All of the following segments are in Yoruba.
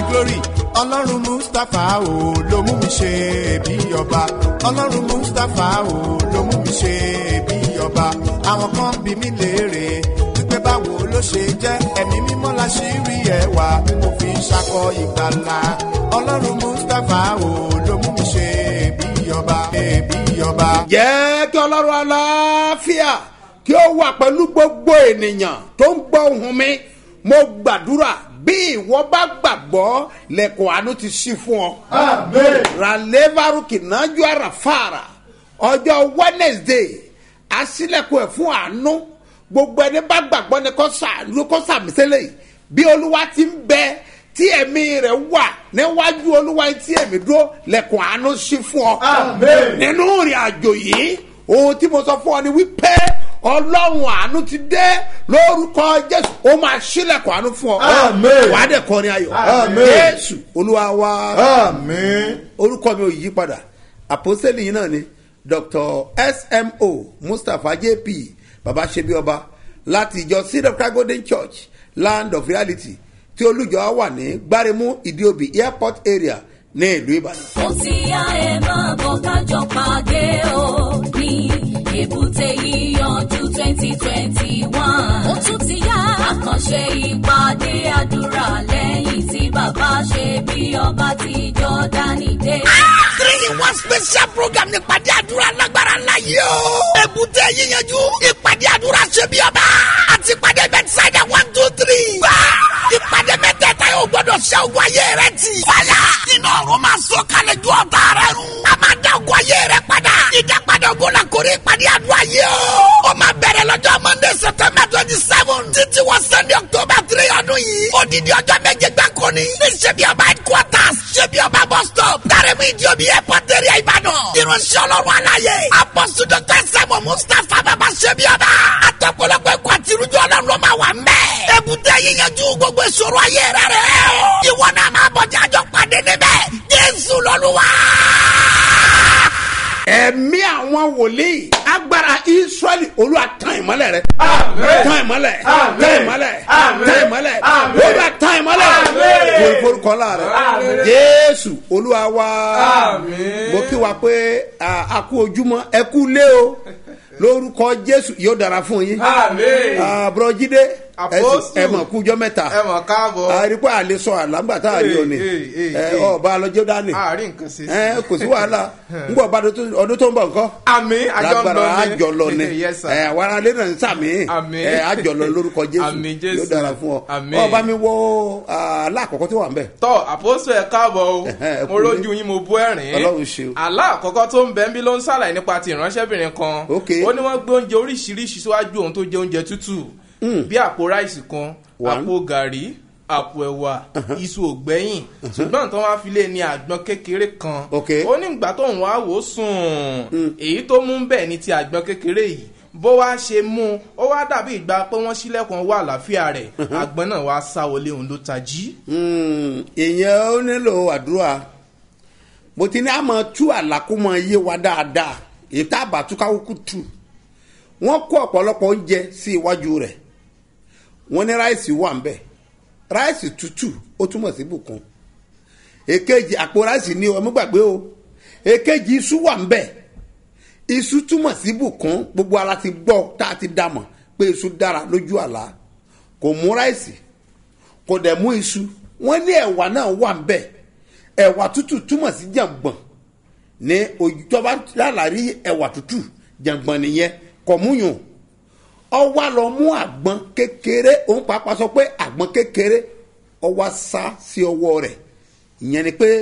glory ọlọ́run mustapha o ló mú mi ṣe bí ọba ọlọ́run mustapha o ló mú mi ṣe bí ọba àwọn kan bí mi léèrè wípé báwo ló ṣe jẹ́ ẹ̀mí mímọ́ la ṣì rí ẹwà tí mo fi ń ṣakọ ìgbàlà ọlọ́run mustapha o ló mú mi ṣe bí ọba bí ọba. jẹ́ kí ọlọ́run aláfíà kí ó wà pẹ̀lú gbogbo ènìyàn tó ń gbọ́ ohùn mi mo gbàdúrà bí ìwọ bá gbàgbọ́ lẹ́kọ̀ọ́ àánú ti ṣí fún ọ. ralevaruki nájú àràfàrà ọjọ́ wednesday asílẹ̀kùn ẹ̀ fún àánú gbogbo ẹni bá gbàgbọ́ ni kò sàánú kò sàmìsẹ́lẹ̀ yìí bí olúwa ti ń bẹ tí ẹ̀mí rẹ̀ wà níwájú olúwa tí ẹ̀mí dúró lẹ́kùn àánú ṣí fún ọ. nínú ìrìn àjò yìí ohun tí mo sọ fún ọ ni wípé ọlọ́run àánú ti dé lórúkọ jésù ó máa ṣílẹ̀kùn àánú fún ọ. wàá dẹ̀ kọrin ayọ̀ jésù olúwa wa orúkọ mi ò yí padà àpòsílẹ̀ yìí náà ni dr smo mustapha jp baba ṣebi ọba láti ìjọ seed of christ golden church land of reality tí olùjọ wà ní gbáremú ìdíòbí airport area ní ìlú ìbàdàn. ó ti yá ẹ máa bọ̀ kájọ pàdé o ní èbúté yíyanjú twenty twenty one. ó tún ti yá àkànṣe ìpàdé àdúrà lẹ́yìn tí bàbá ṣe bí ọba ti jọ́dánì dé. three in one special program ní ìpàdé àdúrà lágbára ńlá yìí o. èbúté yíyanjú ìpàdé àdúrà ṣe bí ọba àti ìpàdé bẹ́tísáìdà one two three. bá ìpàdé mẹ́tẹ̀ẹ̀ta yóò gbọ́dọ̀ ṣe ogun ayé rẹ ti. fàyà nínú ọ̀run máa sọ kalẹ̀ ju ọ̀tá rẹ run. a máa dá ogun ayé rẹ padà. ìdápadà ogun la kórè ìpàdé àdúrà yìí o. ó máa bẹ̀rẹ̀ lọ́jọ́ monday september twenty seven títí wọ sunday october three ọdún yìí. odidi ọjọ́ méje gbáko ni. ní ṣebí ọba headquarters ṣebí ọba bus stop. dárẹ́mú ìdíòbí airport area ìbàdàn. irunṣẹ́ ọlọ́run aláyé. apọ́sù dr sẹ́mu mustapha bàbá ṣebí ọba. àtọ̀pọ̀lọpọ̀ ẹ̀kọ́ àti irújọ́ ọlọ́run ló máa wà mẹ́. èbúté yíyanjú gbogbo ìṣòro ayé rẹ rẹ o. ìwọ náà máa bọ̀ jájọ́ pàdé níbẹ̀. jésù lọ́lúwa ẹ̀mí àwọn wòlíì agbára israẹli olúwa tán ìmọ́lẹ̀ rẹ. tán ìmọ́lẹ̀ tán ìmọ́lẹ̀ tán ìmọ́lẹ̀ olúwa tán ìmọ́lẹ̀ wọ́n forúkọ la rẹ. jésù olúwa wa mo kí wa pé a kú ojúmọ́ ẹ kú lé o lórúkọ jésù yóò dára fún yín. àbúrò jíde ẹ mọ̀ kújọ́ mẹ́ta ẹ mọ̀ káàbọ̀. àríkọ́ àlè sọ àlágbà tá a rí ọ ni ọba alọ́jọ́ dání àárín nǹkan ṣe sí. ẹ kò sí wàhálà ń bọ̀ bá ọdún tó ń bọ̀ nǹkan. àmì àjọ ń lọ ni àjọlọ ni Yes, sir. ẹ wàrà alẹ́ náà ń sàmì Àmín. ẹ àjọlọ lórúkọ jésù Àmín Jésù. yóò dára fún ọ Àmín. ọba mi wọ aláàkọ́kọ́ tó wà ń bẹ̀. tọ́ àpòsù ẹ̀ káàbọ̀ o Ẹ̀hẹ́, ẹ mo kú rójú yín mo bú ẹ̀rín Ọlọ́run ṣe o. àlá àkọ́kọ́ tó ń bẹ ń bí ló ń ṣàlàyé nípa ti ìránṣẹ́bìnrin kan Ok. ó ní wọ́n gbé oúnjẹ oríṣiríṣi síwájú òun tó jẹ oúnjẹ tútù bí àpò ráìsì kan One. àpò gàrí àpò ẹ̀wà iṣu ògbẹ́yìn ṣùgbọ́n tó wá fi lé ní àgbọn kékeré kan Ok. ó ní ìgbà tó ń wá wò ó sùn èyí tó mú bẹ́ẹ̀ ní ti àgbọn kékeré yìí bó wá ṣe mú un ó wá dàbí ìgbà pé wọ́n sílẹ̀kùn wà àlàáfíà rẹ̀ àgbọn náà wá sá wọlé òun ló tají. Mm, ìyẹn ó nílò àdúrà mo ti ní àmọ́ tú àlàkùmọ̀ yé wa dáadáa èyí tá a bá tú káwókù tù wọ́n kó ọ̀pọ̀lọpọ̀ oúnjẹ sí iwájú rẹ̀ wọ́n ní ráìsì wà ń bẹ̀ ráìsì tútù ó túmọ̀ sí bùkún èkejì àpò ráìsì ní ọmọ gbàgbé o èkejì iṣu wà ń bẹ̀ iṣu túmọ̀ sí bùkún gbogbo ara ti gbọ́ tá a ti dàmọ̀ pé iṣu dára lójú àlá kò mú ráìsì kò dẹ̀ mú iṣu wọ́n ní ẹ̀wà náà wà ń bẹ̀ ẹ̀wà tútù túmọ̀ sí jàǹgbọ̀n ní òjọba lálàrí ẹ̀wà tútù jàǹgbọ̀n nìyẹn kò múyùn ọwọ́ lọ mú àgbọn kékeré òun pàápàá sọ pé àgbọn kékeré ọwọ́ sá sí ọwọ́ rẹ̀ ìyẹn ni pé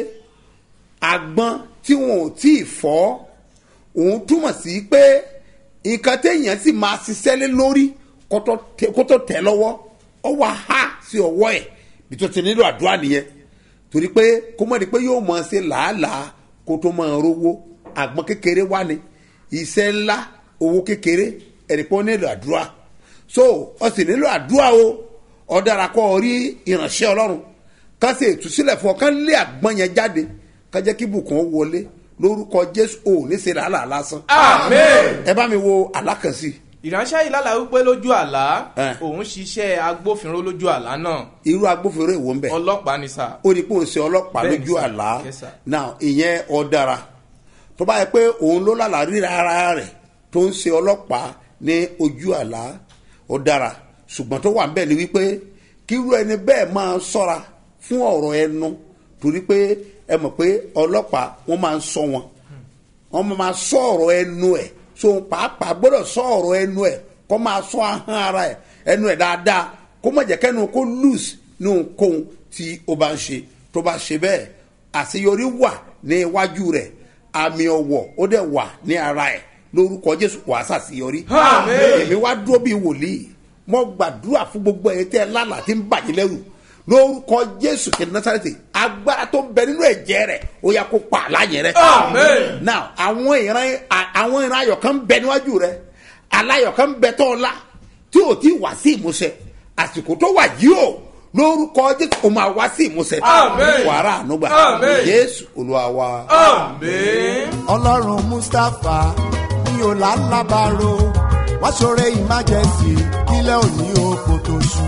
àgbọn tí wọn ò tí ì fọ́ òun túmọ̀ sí pé nǹkan téèyàn sì máa ṣiṣẹ́ lé lórí kó tó tẹ- kó tó tẹ̀ lọ́wọ́ ọwọ́ ha sí ọwọ́ ẹ̀ bí tó ti nílò àdúrà nìyẹn torí pé kó mọ̀ ní pé yóò mọ̀ ṣe làálàá kó tó máa rówó àgbọn kékeré wá ní iṣẹ́ ńlá owó kékeré ẹ̀rí pé ó nílò àdúrà so ọ sì nílò àdúrà o ọ dára kọ́ ọ rí ìránṣẹ́ ọlọ́run ká ṣe ìtúsílẹ̀ fún ọ ká lé àgbọn yẹn jáde ká jẹ́ kí bùkún ó wọlé lórúkọ jésù ò ní ṣe làálàá lásán amen. ẹ bá mi wo alákànsí ìránṣẹ́ yìí lálàá wípé lójú àlá Eh. òun ṣiṣẹ́ agbófinró lójú àlá náà irú agbófinró èwo ń bẹ̀ ọlọ́pàá ni sà. ó ní pé òun ṣe ọlọ́pàá Bẹ́ẹ̀ni, lójú sir. àlá Yes, sir. now ìyẹn ọ dára tó bá yẹ pé òun ló lálàá ríra ara rẹ̀ tó ń ṣe ọlọ́pàá ní ojú àlá ó dára ṣùgbọ́n tó wà ń bẹ̀ ni wípé kírú ẹni bẹ́ẹ̀ máa ṣọ́ra fún ọ̀rọ̀ ẹnu torí pé ẹ mọ̀ pé ọlọ́pàá wọ́n máa ń sọ wọn wọ́n máa sọ ọ̀rọ̀ ẹnu ẹ̀ so pàápàá gbọ́dọ̀ sọ ọ̀rọ̀ ẹnu ẹ̀ kó máa sọ ahọ́n ara ẹ̀ ẹnu ẹ̀ dáadáa kó má jẹ́ kẹ́nu kó loose ní ohunkóhun tí ó bá ń ṣe tó bá ṣe bẹ́ẹ̀ àṣeyọrí wà ní iwájú rẹ̀ àmì ọ̀wọ̀ ó dẹ̀ wà ní ara ẹ̀ lórúkọ jésù wàá ṣàṣeyọrí Àmín. èmi wá dúró bíi wòlíì mo gbàdúrà fún gbogbo ẹ̀yin tẹ́ ẹ lálàá tí ń bàjẹ́ lẹ́rù lórúkọ jésù kìí násàrẹ́tì agbára tó ń bẹ nínú ẹ̀jẹ̀ rẹ̀ ó yà kó pa àlàyé rẹ̀ Àmín. now àwọn ìran à- àwọn ìran ayọ̀ kan ń bẹ níwájú rẹ aláyọ̀ kan ń bẹ tọ́ ọ la tí o ti wá sí ìmúṣẹ àsìkò tó wà yìí o lórúkọ jésù o máa wá sí ìmúṣẹ Àmín. wàrà ànúgbà Àmín. jésù olúwa wa. àmín. ọlọ́run mustapha ní ọ̀làlábàrò wá ṣoore emergency kílẹ̀ òní oko tó ṣú.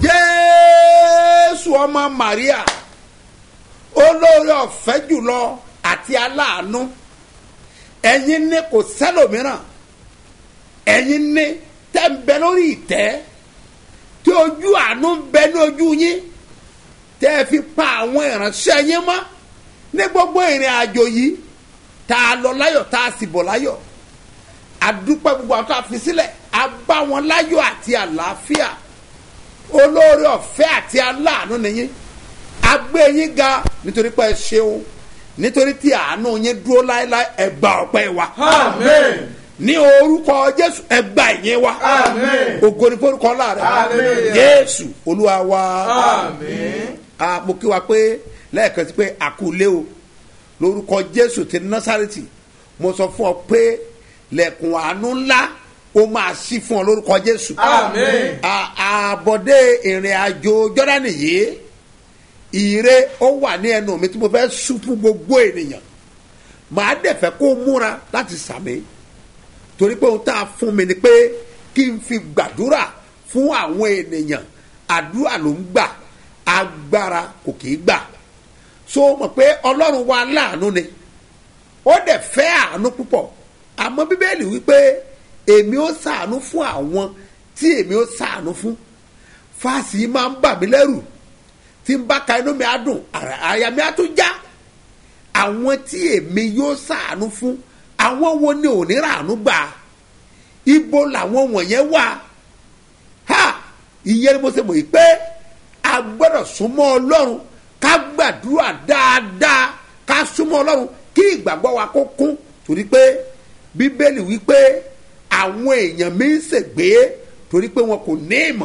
jésù ọmọ maria olóore ọ̀fẹ́ jùlọ àti aláàánú ẹ̀yin ní kò sẹ́lòmíràn ẹ̀yin ní tẹ́ ń bẹ lórí ìtẹ́ tí ojú àánú ń bẹ ní ojú yín tẹ́ ẹ fi pa àwọn ìránṣẹ́ yín mọ́ ní gbogbo ìrìn àjò yìí tá a lọ láyọ̀ tá a sì bọ̀ láyọ̀ àdúpẹ́ gbogbo àwọn tó a fi sílẹ̀ a bá wọn láyọ̀ àti àlàáfíà olóore ọ̀fẹ́ àti aláàánú nìyí agbé yín ga nítorí pé ẹ ṣeun nítorí tí àánú yín dúró láéláé ẹ gba ọpẹ́ wa Àmín. ní orúkọ jésù ẹ gba ìyẹn wa Àmín. ògo ní forúkọ láàrẹ Hallelujah. jésù olúwa wa àmín. a mo kí wa pé lẹ́ẹ̀kan sí pé àkúlé o lórúkọ jésù ti násàrètì mo sọ fún ọ pé lẹ́kùn àánú ńlá ó máa ṣí fún ọ lórúkọ jésù Àmín. À- àbọ̀dé ìrìn àjò jọ́dánì yìí ire ó wà ní ẹnu mi tí mo fẹ́ sún fún gbogbo ènìyàn màá dẹ̀ fẹ́ kó múra láti sàmì torí pé ohun tá a fún mi ni pé kí n fi gbàdúrà fún àwọn ènìyàn àdúrà ló ń gbà agbára kò kì í gbà so mọ̀ pé ọlọ́run wa láàánú ni ó dẹ̀ fẹ́ àánú púpọ̀ àmọ́ bíbélì wípé èmi ó sàánú fún àwọn tí èmi ó sàánú fún fáàsì yìí máa ń bà mí lẹ́rù tí n bá ka inú mi á dùn àrà- àyà mi á tún já àwọn tí èmi yóò sàánú fún àwọn wo ni ò ní ràánú gbà ibo làwọn wọ̀nyẹn wà ha ìyẹn ni mo ṣe mọ̀ yìí pé a gbọ́dọ̀ súnmọ́ ọlọ́run ká gbàdúrà dáadáa ká súnmọ́ ọlọ́run kí ìgbàgbọ́ wa kó kún torí pé bíbélì wípé àwọn èèyàn mi ń ṣègbé torí pé wọn kò ní ìmọ̀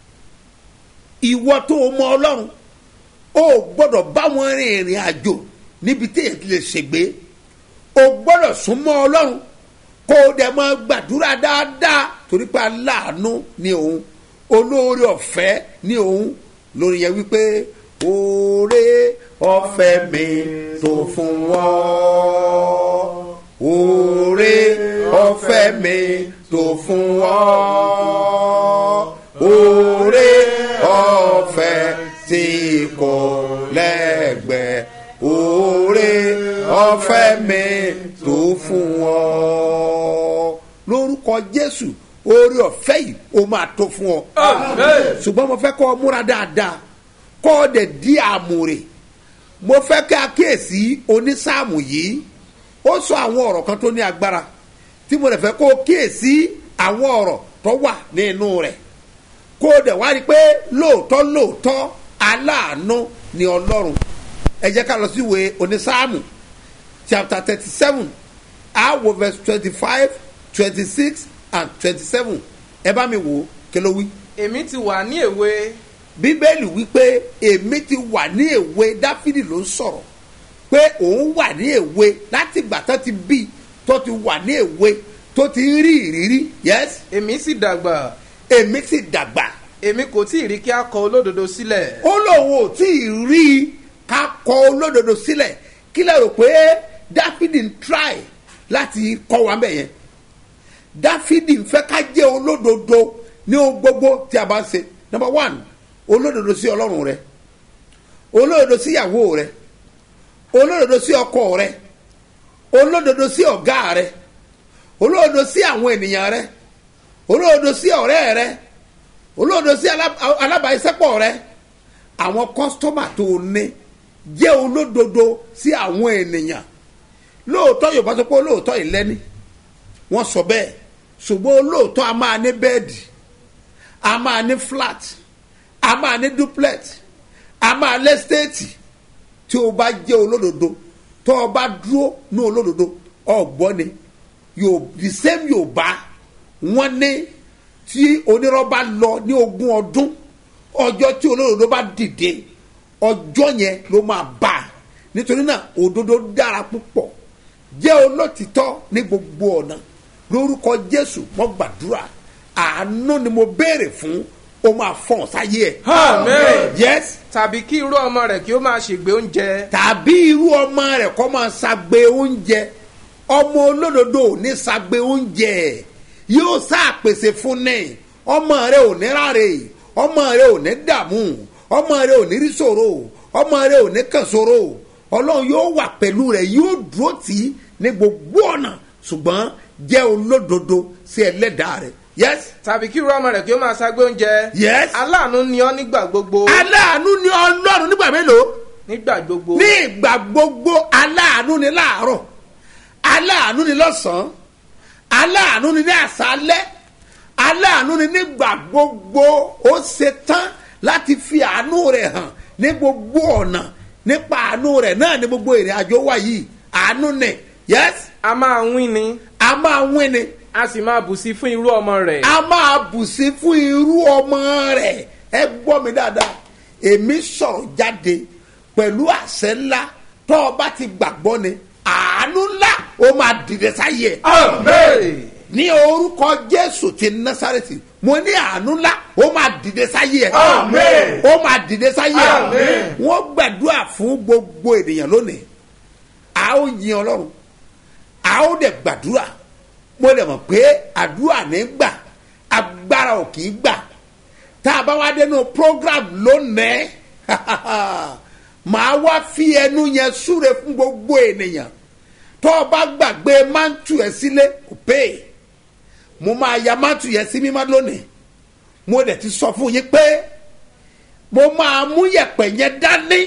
ìwọ tó o mọ ọlọ́run o gbọ́dọ̀ bá wọn rin ìrìn àjò níbi tí èyí ti lè ṣègbé o gbọ́dọ̀ súnmọ́ ọlọ́run kó o dẹ̀ máa gbàdúrà dáadáa torí pé aláàánú ni òun olóore ọ̀fẹ́ ni òun lórí yẹn wípé oore ọ̀fẹ́ mi tó fún wọn oore ọ̀fẹ́ mi tó fún wọn oore ọ̀fẹ́ tí kò lẹ́gbẹ̀ẹ́ oore ọ̀fẹ́ mi tó fún wọn lórúkọ jésù oore ọ̀fẹ́ yìí ó máa tó fún ọ Àmín. ṣùgbọ́n mo fẹ́ kọ́ ọ múra dáadáa kọ́ ọ dẹ̀ di àmúre mo fẹ́ kí a kíyèsí onísáàmù yìí ó sọ àwọn ọ̀rọ̀ kan tó ní agbára tí mo lè fẹ́ kó o kíyèsí àwọn ọ̀rọ̀ tó wà nínú rẹ̀ kó o dẹ̀ wá rí i pé lóòótọ́ lóòótọ́ aláàánú ni ọlọ́run ẹ jẹ́ ká lọ sí ìwé onísáàmù chapter thirty seven awo verse twenty five twenty six and twenty seven ẹ bá mi wò ó kí ló wí èmi ti wà ní èwe bíbélì wípé èmi ti wà ní èwe dáfídì ló ń sọ̀rọ̀ pé òun wà ní èwe láti ìgbà tó ti bí tó ti wà ní èwe tó ti ń rí ìrírí yes èmi sì dàgbà èmi sì dàgbà èmi kò tí ì rí kí a kọ olódodo sílẹ̀ ó lóun ò tí ì rí i ká kọ olódodo sílẹ̀ kí lè rò pé dáfídì ń try láti kọ́ wa bẹ̀ yẹn dáfídì ń fẹ́ ká jẹ́ olódodo ní ohun gbogbo tí a bá ń ṣe number one olódodo sí ọlọ́run rẹ olódodo sí ìyàwó rẹ olódodo sí ọkọ rẹ olódodo sí ọ̀gá rẹ olódodo sí àwọn ènìyàn rẹ olódodo sí ọ̀rẹ́ rẹ olódodo sí alá- alábàáṣepọ̀ rẹ àwọn kọ́sítọ́mà tó o ní jẹ́ olódodo sí àwọn ènìyàn lóòótọ́ yorùbá sọ pé olóòótọ́ ìlẹ́ni wọ́n sọ bẹ́ẹ̀ ṣùgbọ́n olóòótọ́ a máa ní bẹ́ẹ̀dì a máa ní flat a máa ní duplex a máa lẹ́stéètì tí o bá jẹ́ olódodo tó o bá dúró ní olódodo ọ̀gbọ́n ni yóò the same yorùbá wọ́n ní tí onírọ́ bá lọ ní ogún ọdún ọjọ́ tí olódodo bá dìde ọjọ́ yẹn ló máa bá a nítorí náà òdodo dára púpọ̀ jẹ́ olótìtọ́ ní gbogbo ọ̀nà lórúkọ jésù mo gbàdúrà àánú ni mo béèrè fún o máa fọ̀n sáyé ẹ̀. Amen. yes tàbí kí irú ọmọ rẹ̀ kí ó máa ṣègbè oúnjẹ tàbí irú ọmọ rẹ̀ kọ́ máa ṣagbe oúnjẹ ọmọ olódodo ò ní ṣagbe oúnjẹ yóò ṣàpèsè fún ní ọmọ rẹ̀ ò ní ráre ọmọ rẹ̀ ò ní dààmú ọmọ rẹ̀ ò ní rí ṣòro ọmọ rẹ̀ ò ní kàn ṣòro ọlọ́run yóò wà pẹ̀lú rẹ̀ yóò dúró tì í ní gbogbo ọ̀nà ṣùgbọ́n jẹ́ olódodo sí ẹlẹ́dàá rẹ̀ yes tàbí kí irú ọmọ rẹ̀ kí ó máa ṣàgbé oúnjẹ Yes. aláàánú ni ọ́ nígbà gbogbo aláàánú ni ọlọ́run nígbà mélòó nígbà gbogbo ní ìgbà gbogbo aláàánú ni láàárọ̀ aláàánú ni lọ́sàn-án aláàánú ni ní àṣálẹ́ aláàánú ni nígbà gbogbo ó ṣe tán láti fi àánú rẹ̀ hàn ní gbogbo ọ̀nà nípa àánú rẹ̀ náà ní gbogbo ìrìn àjò wa yìí àánú ni yes a máa wín ni a máa wín ni a sì máa bù sí fún irú ọmọ rẹ̀ a máa bù sí fún irú ọmọ rẹ̀ ẹ gbọ́ mi dáadáa èmi sọ̀rọ̀ jáde pẹ̀lú àṣẹ ńlá tọ́ ọ bá ti gbàgbọ́ ni àánú ńlá ó máa dìde sáyé ẹ̀ Amen. ní orúkọ jésù ti násàrẹ́tì mo ní àánú ńlá ó máa dìde sáyé ẹ̀ Amen. ó máa dìde sáyé ẹ̀ Amen. wọ́n gbàdúrà fún gbogbo ènìyàn lónìí a ó yin ọlọ́run a ó dẹ̀ gbàdúrà mo dẹ̀ mọ̀ pé àdúrà ní gbà agbára ò kì í gbà tá a bá wá dénú program lónìí màá wá fi ẹnu yẹn súre fún gbogbo ènìyàn tó o bá gbàgbé mántù ẹ sílé kò pé mo máa ya mántù yẹn sí mímọ́ lónìí mo dẹ̀ ti sọ fún yín pé mo máa mú yẹ̀pẹ̀ yẹn dání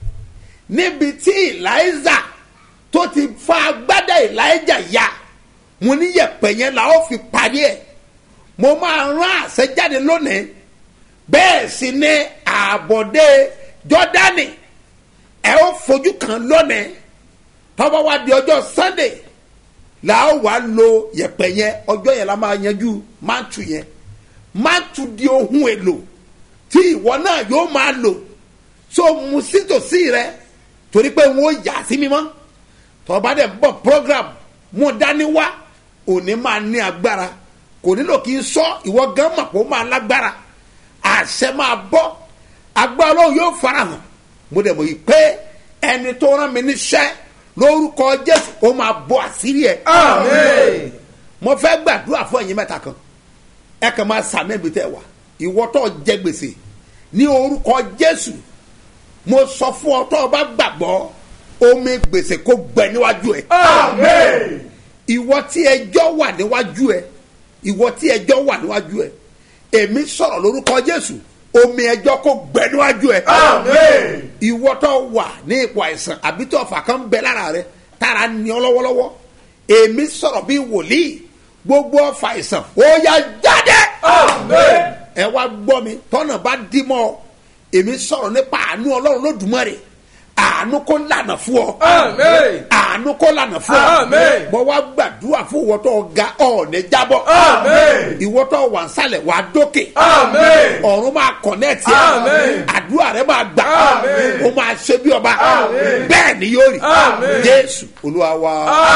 níbi tí eliza tó ti fa agbádá elijah ya mo ní yẹ̀pẹ̀ yẹn la ó fi parí ẹ̀ mo máa rán àṣẹ jáde lónìí bẹ́ẹ̀ sì ni àbọ̀dé jọ́dánì ẹ ó fojú kan lónìí tọ́wọ́ wá di ọjọ́ sunday la ó wá lo yẹ̀pẹ̀ yẹn ọjọ́ yẹn la máa yanjú máàtù yẹn máàtù di ohun èlò tí ìwọ náà yóò máa lò so mu sítòsí rẹ torí pé wọn ó yà sí mímọ́ tọ́ba dẹ̀ bọ̀ program mo dání wá òní máa ní agbára kò nílò kí n sọ ìwọ gan mọ̀ pé ó máa lágbára àṣẹ máa bọ́ agbára ọlọ́run yóò farahàn mo dẹ̀ mọ̀ yìí pé ẹni tó rán mi níṣẹ́ lórúkọ jésù ó máa bọ́ àṣírí ẹ̀ Amen. mo fẹ́ gbàdúrà fún ẹ̀yin mẹ́ta kan ẹ kàn máa sàmì ẹ̀mí tẹ́ wà ìwọ tó jẹ gbèsè ní orúkọ jésù mo sọ fún ọ tó o bá gbàgbọ́ omi gbèsè kó gbẹ níwájú ẹ Amen. ìwọ tí ẹjọ́ wà níwájú ẹ ìwọ tí ẹjọ́ wà níwájú ẹ èmi sọ̀rọ̀ lórúkọ jésù omi ẹjọ́ kó gbẹ níwájú ẹ Amen. ìwọ tó wà ní ipò àìsàn àbí tó ọ̀fà kan bẹ lára rẹ tára ní ọ lọ́wọ́lọ́wọ́ èmi sọ̀rọ̀ bí wòlíì gbogbo ọ̀fà àìsàn ó yá jáde Amen. ẹ wá gbọ́ mi tọ́nà bá dí mọ́ ọ èmi sọ̀rọ̀ nípa àánú ọlọ́run lódùmarè àánú kó lànà fún ọ Amen. àánú kó lànà fún ọ Amen. mo wá gbàdúrà fún ìwọ tó ga ọ̀ọ́nẹ́ jábọ́ Amen. ìwọ tó wà nsàlẹ̀ wà dókè Amen. ọ̀run máa kọ̀nẹ́ẹ̀tì Amen. àdúrà rẹ máa gbà Amen. ó máa ṣe bí ọba Amen. bẹ́ẹ̀ ni yóò rí Amen. jésù olúwa wa.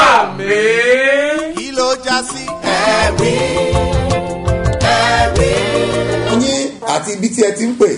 Amen. kí ló já sí. ẹ̀rí ẹ̀rí. yín àti ibi tí ẹ ti ń pè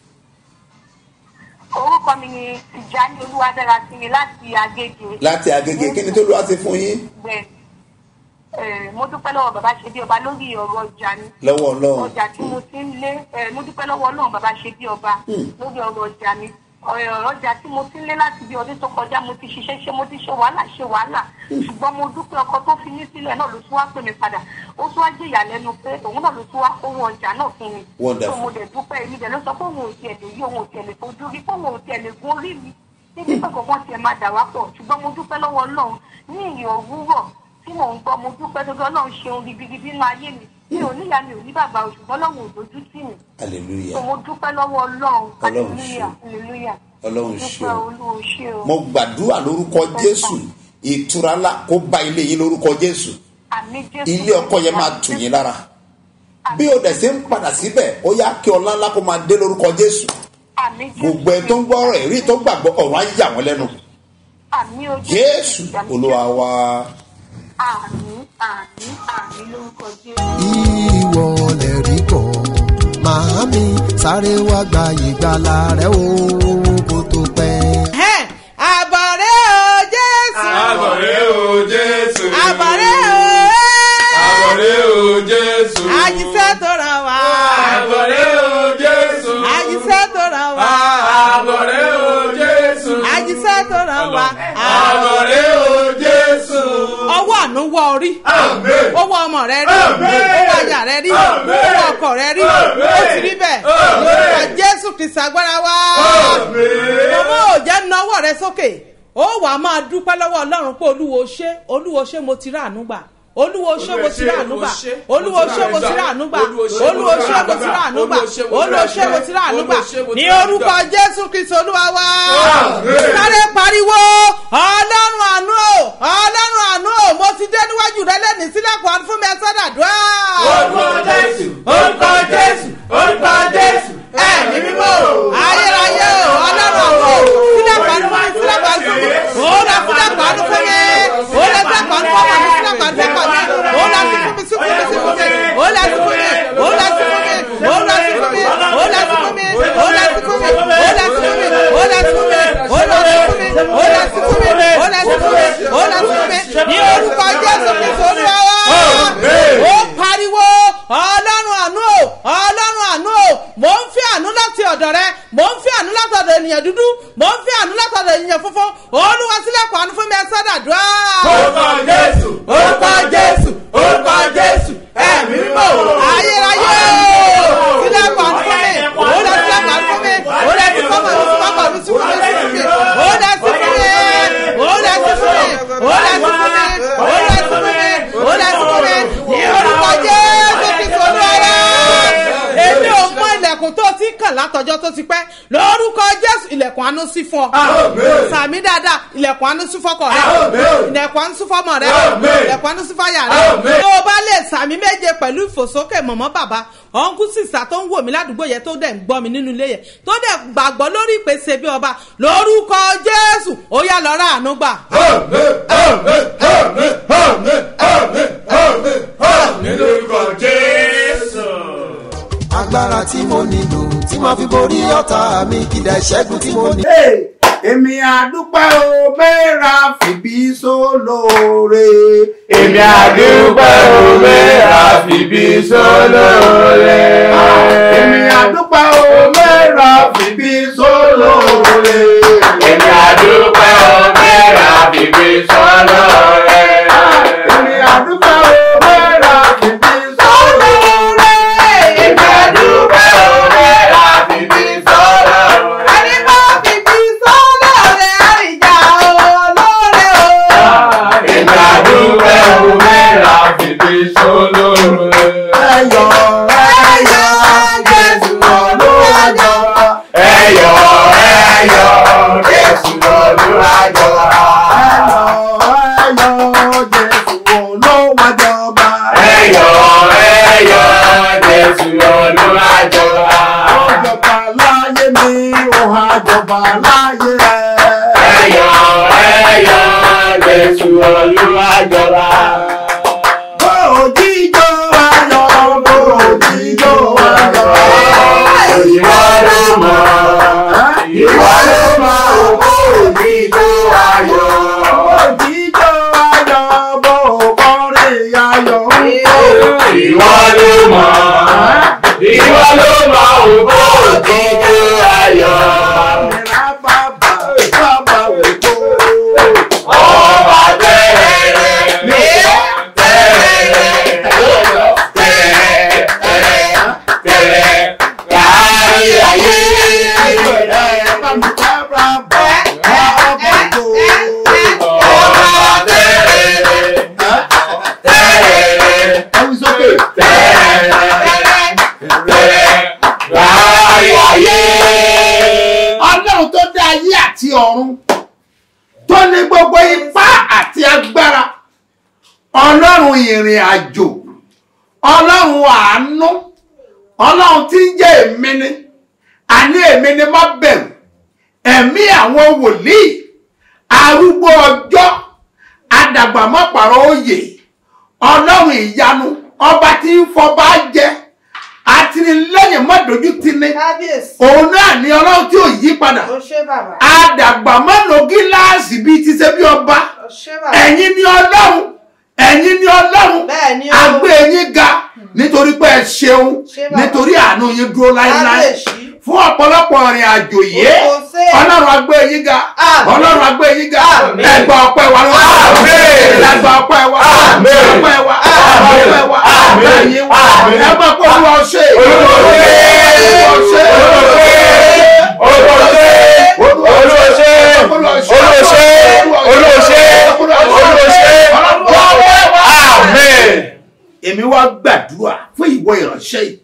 orúkọ mi ni tìjání olúwadára sí mi láti agége láti agége kí ni tó lọ́wọ́ ti fún yín. bẹ́ẹ̀ Eh, mo dúpẹ́ lọ́wọ́ bàbá ṣe bí ọba lórí ọ̀rọ̀ ọjà ni lọ́wọ́ ọlọ́run ọjà tí mo ti ń lé eh, mo dúpẹ́ lọ́wọ́ ọlọ́run bàbá ṣe bí ọba lórí ọ̀rọ̀ ọjà mi ọ̀rọ̀ ọjà tí mo ti ń lé láti bí ọdún tó kọjá mo ti ṣiṣẹ́ ṣe mo ti ṣe wàhálà ṣe wàhálà ṣùgbọ́n mo dúpẹ́ ọkọ tó fi mí sílẹ̀ náà ló tún wá pè mí padà ó tún wá jẹ́ ìyàlẹ́nu pé òun náà ló tún wá owó ọjà náà fún mi Wonderful. So mo dẹ̀ dúpẹ́ èmi dẹ̀ ló sọ pé òun ò tiẹ̀ lè yí òun ò tiẹ̀ lè fojú rí pé òun ò tiẹ̀ lè gun orí mi níbi pé kọ̀ọ̀kan tiẹ̀ máa dà wá pọ̀ ṣùgbọ́n mo dúpẹ́ lọ́wọ́ ọlọ́run ní ìyìn òwúrọ̀ tí mò ń gbọ́ mo dúpẹ́ tó ọlọ́run ṣeun ribiribi nínú ayé mi mi ò níyà mi ò ní bàbá o ṣùgbọ́n ọlọ́run ò dojú tì mí hallelujah so mo dúpẹ́ lọ́wọ́ ọlọ́run Ọlọ́run hallelujah ṣeun. hallelujah Ọlọ́run dúpẹ́ ṣeun. olúwo ṣe o mo gbàdúrà lórúkọ jésù ìtura ńlá kó bá ilé yín lórúkọ jésù àmì jésù ilé ọkọ yẹn máa tù yín lára bí o dẹ̀ ṣe ń padà síbẹ̀ ó yá kí ọlá ńlá kó máa dé lórúkọ jésù àmì jésù gbogbo ẹ tó ń gbọ́ ọ̀rọ̀ ẹ̀rí tó gbàgbọ́ ọ̀rọ̀ á yà wọ́n lẹ́nu àmì o jésù àmì olúwa wa àmì àmì àmì lórúkọ jésù. ìwọ lè rí kọ́ màámi sáré wá gba ìgbàlà rẹ o kó tó pẹ́. àbọ̀rẹ́ o jésù Àbọ̀rẹ́ o Jésù. àbọ̀rẹ́ o Àbọ̀rẹ́ o Jésù. àjíṣẹ́ tó ràn wá Àbọ̀rẹ́ o Jésù. àjíṣẹ́ tó ràn wá Àbọ̀rẹ́ o Jésù. àjíṣẹ́ tó ràn wá Àbọ̀rẹ́ o Jésù. ọwọ́ àánú wọ orí Àmín. owó ọmọ rẹ rí Àmín. owó aya rẹ rí Àmín. owó ọkọ rẹ rí Àmín. ó ti rí bẹ́ẹ̀ Àmín. lórúkọ jésù kristu agbára wá Àmín. màmá ò jẹ́ nawọ́ rẹ sókè ó wàá máa dúpẹ́ lọ́wọ́ ọlọ́run pé olúwo ṣé olúwo ṣé mo ti rà àánú gbà olúwo ṣé mo ti rà àánú gbà olúwo ṣé mo ti rà àánú gbà olúwo ṣé mo ti rà àánú gbà olúwo ṣé mo ti rà àánú gbà ní orúkọ jésù kristu olúwa wá Àmín. sáré pariwo ọlọ́run àánú o ọlọ́run àánú o mo ti dé níwájú rẹ lẹ́nìí sílẹ̀kùn àánú fún mi ẹ sọ́dà dùá. Orúkọ Jésù. Orúkọ Jésù. Orúkọ Jésù. ẹ̀mí mímọ́ o ayérayé o ọlọ́run àánú o sílẹ̀kùn àánú fún mi sílẹ̀kùn àánú fún mi ó lọ sílẹ̀kùn àánú fún mi ó lọ sílẹ̀kùn àánú fún mi sílẹ̀kùn àánú fún mi ó lọ sí fún mi sí fún mi sí fún mi ó lọ sí fún mi ó lọ sí fún mi ó lọ sí fún mi ó lọ sí fún mi ó lọ sí fún mi ó lọ sí fún mi ó lọ sí fún mi ó lọ sí fún mi ó lọ sí fún mi ó lọ sí fún mi ó lọ sí fún mi ní orúkọ jésù kristu olúwa wa ó pariwo ọlọ́run àánú o ọlọ́run àánú o mò ń fi àánú láti ọ̀dọ̀ rẹ mò ń fi àánú láti ọ̀dọ̀ ènìyàn dúdú mò ń fi àánú láti ọ̀dọ̀ ènìyàn funfun olúwa sílẹ̀kùn àánú fún mi ẹ sọ́dà dùá. Orúkọ Jésù. Orúkọ Jésù. Orúkọ Jésù. Ẹ̀mí mímọ́. ayérayé o sílẹ̀kùn àánú fún mi ó lọ sílẹ̀kùn àánú fún mi ó lọ sí fọ́mọ̀ mi sí pápá mi sí fún mi sí fún mi ó lọ sí fún mi ó lọ sí fún mi ó lọ sí fún mi ó lọ sí fún mi ó lọ sí fún mi ní orúkọ jésù kristu olúwa èmi ò mọ ilẹ̀kùn tó ti kàn látọjọ́ tó ti pẹ́ lórúkọ jésù ilẹ̀kùn àánú sí fún ọ Àmín. sàmì dáadáa ilẹ̀kùn àánú sí fọkọ rẹ Àmín. ilẹ̀kùn àánú sí fọmọ rẹ Àmín. ilẹ̀kùn àánú sí fàyà rẹ Àmín. tó o bá lè sàmì méje pẹ̀lú ìfòsókè mọ̀mọ́ bàbá ọ̀nkú sísà tó ń wò mí ládùúgbò yẹn tó dẹ̀ ń gbọ́ mi nínú ilé yẹn tó dẹ̀ gbàgbọ́ lórí ìpèsè bí ọba lórúkọ jésù ó yá lọ rà àánú gbà. Àmín. Àmín. Àmín. Àmín. Àmín. Àmín. Àmín. Lórúkọ Jésù. agbára tí mo nílò tí màá fi borí ọ̀tá mi kìdá ìṣẹ́gun tí mo ní. èmi àdúpẹ́ o mẹ́ra fìbí sólóore. Èmi àdúpẹ́ òwe àfìbí sólóore. èmi àdúpẹ́ o mẹ́ra fìbí sólóore. Èmi àdúpẹ́ òwe àfìbí sólóore. èmi àdúpẹ́ o mẹ́ra fìbí sólóore. Èmi àdúpẹ́ òwe àfìbí sólóore. ẹni bá fìdí sọ́lá rẹ̀ àríjà olóore o. Èmi àdúpẹ́ òwe àfìbí sólóore. ẹyọ ẹyọ ògbó òjijì ayọ̀. Mẹ́ra bàbá bàbá ògbó. Ọba tẹ̀rẹ̀ mi tẹ̀rẹ̀ tẹ̀rẹ̀ tẹ̀rẹ̀ kárí ayé. Ọba tẹ̀rẹ̀ tẹ̀rẹ̀ tẹ̀rẹ̀ tẹ̀rẹ̀ kárí ayé. Ọlọ́run tó dá ayé àti ọ̀run tó ní gbogbo ipá àti agbára ọlọ́run ìrìn àjò ọlọ́run àánú ọlọ́run tí ń jẹ́ èmi ni àní èmi ni má bẹ̀rù ẹ̀mí àwọn wòlíì arúgbó ọjọ́ adàgbàmọ́pàrọ̀ òye ọlọ́run ìyanu ọba tí ń fọba jẹ àtìlẹ́yìn mọ́dójútì kábíyèsí òun náà ni ọlọ́run tí ò yí padà ó ṣe bàbá àdàgbà má lo gíláàsì bíi ti ṣe bí ọba ó ṣe bàbá ẹ̀yin ni ọlọ́run ẹ̀yin ni ọlọ́run Bẹ́ẹ̀ ni o. agbé yín ga nítorí pé ẹ ṣeun Ṣé bàbá? nítorí àánú yín dúró láéláé Kábíyèsí. fún ọ̀pọ̀lọpọ̀ ìrìn àjò yìí Kò sí. ọlọ́run agbé yín ga Àmín. ọlọ́run agbé yín ga Àmín. ẹgbà ọpẹ́ wa lọ́wọ́ Àmín. ẹgbà ọpẹ́ wa Àmín. ọpẹ́ wa Àmín. ọpẹ́ wa Àmín. ẹ̀yin wa Àmín. ẹgbà pé olúwa ṣe Olúwa ṣe. olúwa ṣe Olúwa ṣe. Olúwa ṣe. Olúwa ṣe. Olúwa ṣe. Olúwa ṣe. Amen. èmi wá gbàdúrà fún ìwọ ìránṣẹ́ yìí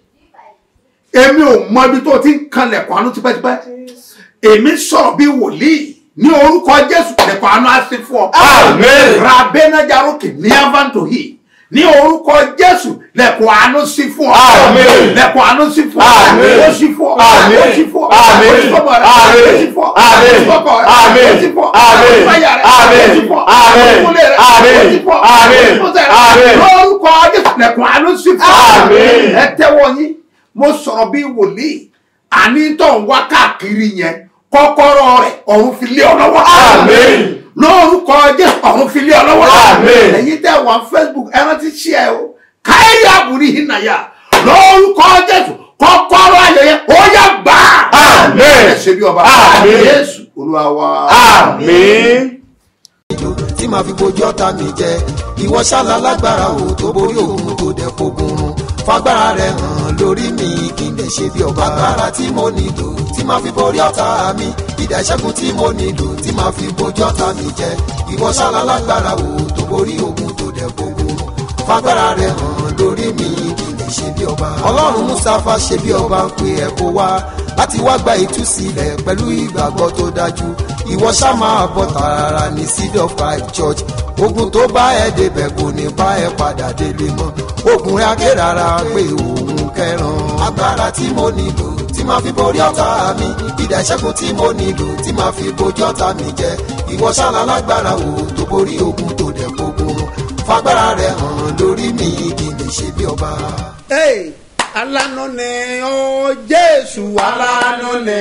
èmi ò mọ ibi tó ti ń kanlẹ̀kùn àánú tipẹ́tipẹ́ èmi sọ̀rọ̀ bí wòlíì ní orúkọ jésù lẹ̀kùn àánú á sí fún ọ. Amen. rabenajaroke ní avantohi ní orúkọ jésù lẹ̀kùn àánú sí fún ọ. Amen. lẹ̀kùn àánú sí fún ọ. Amen. ó sí fún ọ. Amen. ó sí fún ọ. Amen. ó sí fún ọ. Amen. ó sí fún ọ. Amen. ó sí fún ọ. Amen. ó sí fún ọ. Amen. ó sí fún àyà rẹ. Amen. ó sí fún ọ. Amen. ó sí fún ilé rẹ. Amen. ó sí fún ọ. Amen. ó sí fún sẹ́rẹ̀. Amen. lórúkọ jésù lẹ̀kùn àánú sí fún ọ. Amen. ẹ tẹ́wọ́ yín mo sọ̀rọ̀ bí wòlíì àní tó ń wá káàkiri yẹn kọ́kọ́rọ́ rẹ̀ ọ̀run fi lé ọ lọ́wọ́. Amen. lórúkọ jésù ọ̀run fi lé ọ lọ́wọ́. Amen. ẹ̀yin tẹ́ wà facebook ẹ rántí ṣí ẹ o káyọ̀ àbúrí yìí nàyà lórúkọ jésù kọ́kọ́rọ́ ayẹyẹ ó yá gbà. Amen. ẹ ṣe bí ọba. Amen. jésù olúwa wa. Amen. ìjò tí màá fi bojú ọ̀tá mi jẹ ìwọ ṣáàlà lágbára o tó borí òun tó dẹ̀ fogun run fagbára rẹ hàn lórí mi kí n lè ṣe bí ọba agbára tí mo nílò tí màá fi borí ọ̀tá mi ìdá ìṣẹ́gun tí mo nílò tí màá fi bojú ọ̀tá mi jẹ ìwọ ṣáàlà lágbára o tó borí òun tó dẹ̀ fogun run fagbára rẹ hàn lórí mi kí n lè ṣe bí ọba ọlọ́run mustapha ṣe bí ọba ń pe ẹ̀ kó wá láti wá gba ìtúsílẹ̀ pẹ̀lú ìgbàgbọ́ tó dájú ìwọ ṣá máa bọ̀ tààrà ní seed of five church ogun tó bá ẹ débẹ̀ kò ní bá ẹ padà délé mọ́ ogun rẹ akérara pé òun kẹran agbára tí mo nílò tí máa fi borí ọ̀tá mi ìdá ìṣẹ́gun tí mo nílò tí máa fi bojú ọ̀tá mi jẹ ìwọ ṣáná lágbára wo tó borí ogun tó dẹ̀ gbogbo fagbára rẹ hàn lórí mi kí n lè ṣe bí ọba. Hey, alánú ni ó jésù alánú ni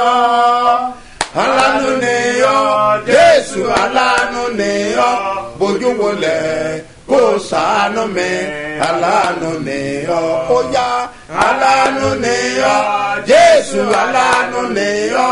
ó alánú ni ó jésù alánú ni ó bójú wọlé kó sànú mi alánú ni ó ó yá alánú ni ó jésù alánú ni ó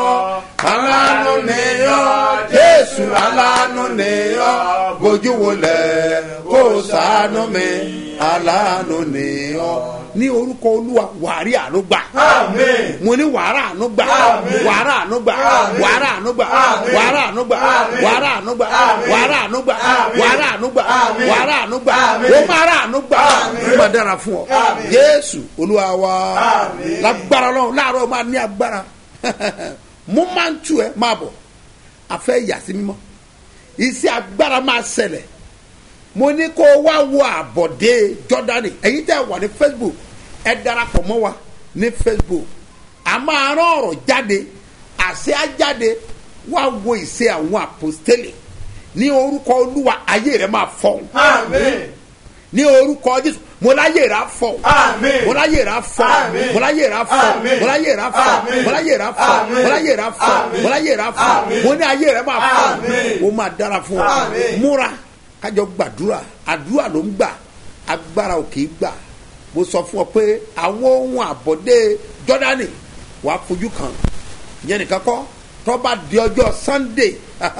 alánú ni ó jésù alánú ni ó bójú wọlé kó sànú mi alánú ni ọ. ní orúkọ olúwa wàrí àánú gbà. Amen. mo ní wàrà àánú gbà. Amen. wàrà àánú gbà. Amen. wàrà àánú gbà. Amen. wàrà àánú gbà. Amen. wàrà àánú gbà. Amen. wàrà àánú gbà. Amen. wàrà àánú gbà. Amen. wàrà àánú gbà. Amen. ó máa rà àánú gbà. Amen. ó máa dára fún ọ. Amen. jésù olúwa wa. Amen. lágbára lọ́wọ́ láàárọ̀ máa ní agbára. mo máa ń tu ẹ máa bọ̀ àfẹ́ yàtí mímọ́ iṣẹ́ agbára máa ṣẹlẹ̀ mo ní kó o wá wo àbọ̀dé jọ́dánì ẹ̀yin tẹ́ wà ní facebook ẹ darapọ̀ mọ́ wa ní facebook a máa rán ọ̀rọ̀ jáde àṣẹ á jáde wá wo ìṣe àwọn àpòstélì ní orúkọ olúwa ayé rẹ máa fọhùn Amen. ní orúkọ jésù mo láyé rà fọhùn Amen. mo láyé rà fọhùn Amen. mo láyé rà fọhùn Amen. mo láyé rà fọhùn Amen. mo láyé rà fọhùn Amen. mo láyé rà fọhùn Amen. mo láyé rà fọhùn Amen. mo ní ayé rẹ máa fọhùn Amen. mo máa dára fún ọ Amen. múra kájọ gbàdúrà àdúrà ló ń gbà agbára ò kì í gbà mo sọ fún ọ pé àwọn ohun àbọ̀dé jọ́dánì wàá fojú kan ìyẹn nìkan kọ́ tọ́ba di ọjọ́ sunday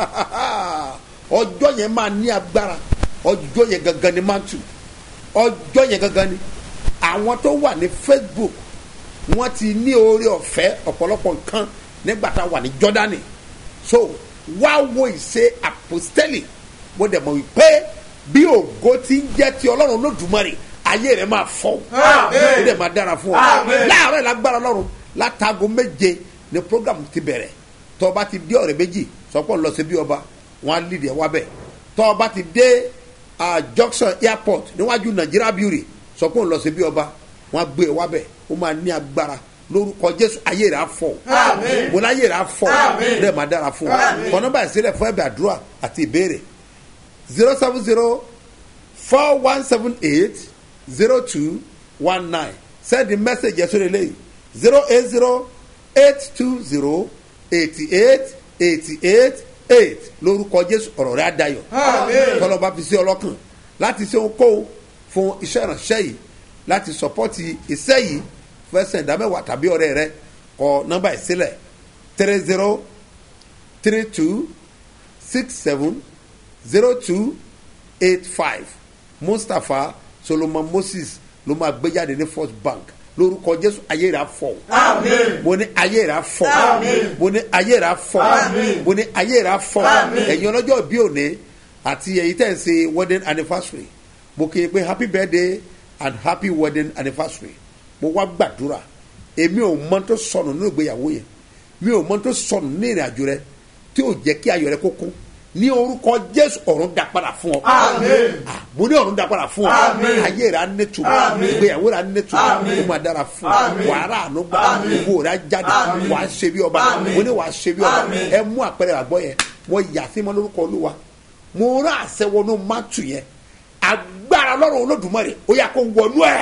ọjọ́ yẹn máa ní agbára ọjọ́ yẹn gangan ni máa tù ọjọ́ yẹn gangan ni àwọn tó wà ní facebook wọ́n ti ní oore ọ̀fẹ́ ọ̀pọ̀lọpọ̀ nǹkan nígbà tá a wà ní jọ́dánì so wá wo ìṣe àpòstẹ́lì mo dẹ̀ mọ̀ wípé bí ògo ti ń jẹ́ ti ọlọ́run lódùmarè ayé rẹ̀ máa fọ́ ó dẹ̀ máa dára fún ọ láàárọ̀ ìlágbára ọlọ́run látago méje ni program ti bẹ̀rẹ̀ tọ́ ọba ti dé ọ̀rẹ́ méjì sọ́pọ̀ lọ sí bí ọba wọn á lì dẹ̀ wá bẹ̀ tọ́ ọba ti dé junction airport níwájú nigeria beauty sọ́pọ̀ lọ sí bí ọba wọn á gbé e wá bẹ̀ ó máa ní agbára lórúkọ jésù ayé rẹ̀ á fọ̀ mo láyé rẹ̀ á fọ̀ ó dẹ̀ máa dára fún ọ kọ́nọ́bà ìsílẹ̀ fún ẹ̀bẹ̀ àdúrà àti ìbéèrè zero seven zero four one seven eight zero two one nine send the message yẹn sórí eléyìí zero eight zero eight two zero eighty eight eighty eight eight lórúkọ jésù ọ̀rọ̀ rẹ̀ adayọ̀ tọ́lọ́ba fi sí ọlọ́kàn láti ṣe ohunkóhun fún iṣẹ́ ìránṣẹ́ yìí láti sọpọ́tì iṣẹ́ yìí fẹsẹ̀ ìdámẹ́wàá tàbí ọ̀rẹ́ rẹ kọ nọ́mbà ìsílẹ̀ three zero three two six seven zero two eight five mustapha solomon moses ló máa gbé jáde ní first bank lórúkọ jésù ayé rà fọ mo ní ayé rà fọ mo ní ayé rà fọ mo ní ayé rà fọ ẹ̀yin ọlọ́jọ́ bí òní àti ẹ̀yin tẹ̀ ń ṣe wedding anniversary mo kì í pé happy birthday and happy wedding anniversary mo wá gbàdúrà èmi ò mọ tó sọnù nínú ìgbéyàwó yẹn mi ò mọ tó sọnù ní ìrìn àjò rẹ tí ò jẹ́ kí ayọ̀ rẹ kó kún ní orúkọ jésù ọ̀run dá padà fún ọ. mo ní ọ̀run dá padà fún ọ. ayé rẹ á nẹ́tùmọ̀ ìgbéyàwó rẹ á nẹ́tùmọ̀ ó máa dára fún ọ. wàhálà àánú gbà owó rẹ á jáde wàá ṣe bí ọba mo ní wàá ṣe bí ọba ẹ mú àpẹẹrẹ àgbọ̀ yẹn mo yà sí mọ́ lórúkọ olúwa mo rán àṣẹ wọnú mátù yẹn agbára lọ́rùn olódùmarè ó yà kó wọnú ẹ̀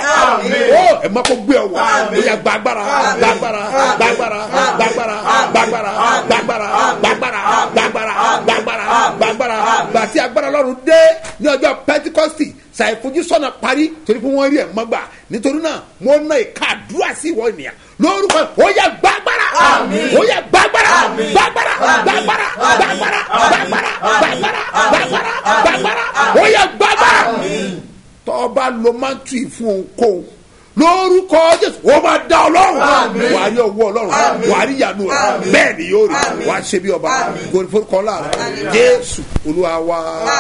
ó ẹ̀ má kó gbé ọ wọ̀ ó yà gba agbára gba agbára gba agbára gba agbára gba agbára gba agbára gba agbára gba agbára gba agbára gba agbára gba tí agbára lọ́rùn dé ní ọjọ́ pẹ́tíkọ́sì ṣàìfojúsọ́nà parí torí pé wọ́n rí ẹ̀ mọ́gbà nítorí náà mo ná ìka àdúrà sí ìwọ ènìyàn lórúkọ ó yà gba agbára ó yà gba agbára gba agbára gba agbára gba agbára gba agbára gba agbára gba agbára gba agbára ó yà gba agbára tọ́ba lo mántì fún ohunkóhun lórúkọ jésù ó máa dá ọlọ́run wà á rí ọwọ́ ọlọ́run wà á rí ìyanu rẹ bẹ́ẹ̀ ni yóò rí wà á ṣe bí ọba forúkọ láàrẹ jésù olúwa wa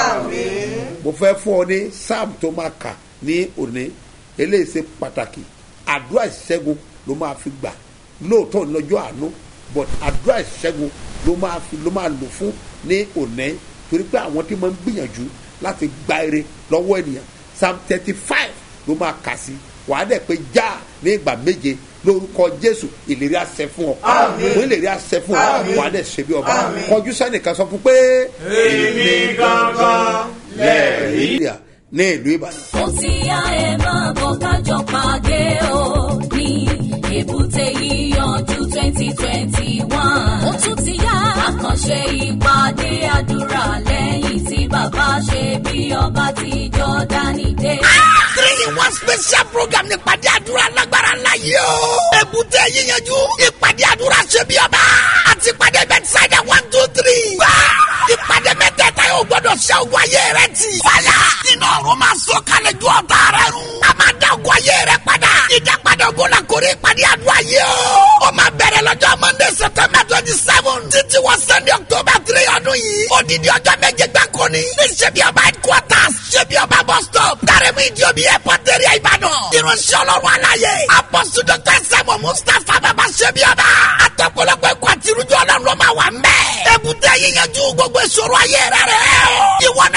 mo fẹ́ fún ọ ní sam tó máa kà ní òní eléyìí ṣe pàtàkì àdúrà ìṣẹ́gun ló máa fi gbà lóòótọ́ lọ́jọ́ àánú but àdúrà ìṣẹ́gun ló máa fi ló máa lò fún ní òní torí pé àwọn tí máa ń gbìyànjú láti gba eré lọ́wọ́ ènìyàn psalm thirty five ló máa kà sí wàá dẹ̀ pé já ní ìgbà méje lórúkọ jésù ìlérí àṣẹ fún ọ mo ìlérí àṣẹ fún ọ wàá dẹ̀ ṣe bí ọba kọjú sẹ́nìkan sọ fún pé. èmi gangan lẹ́ẹ̀rí. ní ìlú ìbàdàn. ó ti yá ẹ máa bọ̀ kájọ pàdé o ní èbúté yíyanjú twenty twenty one. ó tún ti yá àkànṣe ìpàdé àdúrà lẹ́yìn tí bàbá ṣe bí ọba ti jọ́dánì dé. three in one special program ní ìpàdé àdúrà lágbára ńlá yìí o. èbúté yíyanjú ìpàdé àdúrà ṣe bí ọba àti ìpàdé bẹ́tísáìdà one two three. gbà ìpàdé mẹ́tẹ̀ẹ̀ta yóò gbọ́dọ̀ ṣe ogun ayé rẹ ti. fàyà nínú ọ̀run máa sọ kalẹ̀ ju ọ̀tá rẹ run. a máa dá ogun ayé rẹ padà. ìdápadà ogun la kórè ìpàdé àdúrà yìí o. ó máa bẹ̀rẹ̀ lọ́jọ́ monday september twenty seven títí wọ sunday october three ọdún yìí. odidi ọjọ́ méje gbáko ni. ní ṣebí ọba headquarters ṣebí ọba bus stop. dárẹ́mú ìjọbi airport area ìbàdàn. irunṣẹ́ ọlọ́run aláyé. apọ́sù dr sẹ́mu mustapha bàbá ṣebí ọba. àtọ̀pọ̀lọpọ̀ ẹ̀kọ́ àti irújọ́ ọlọ́run ló máa wà mẹ́. èbúté yíyanjú gbogbo ìṣòro ayé rẹ̀ rẹ̀ o. ìwọ